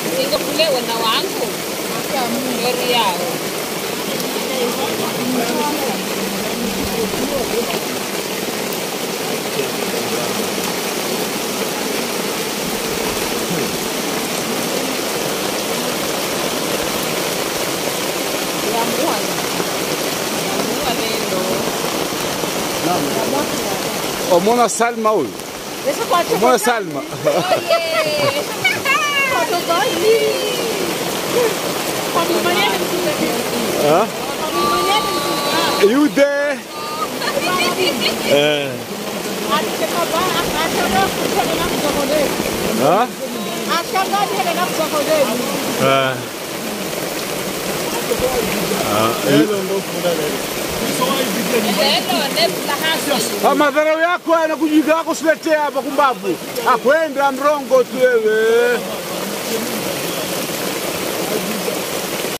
Niko kule wana wangu. Lori yao. Yamua. Yamua lelo. Omona Salma huyu. Omona Salma. Ah? You there? Eh. Ah? Ah. Ah, Lelo nebula hasi. Ah, madharau yako yana kujiga yako siletea hapa kumbavu. Akwenda mrongo tu wewe.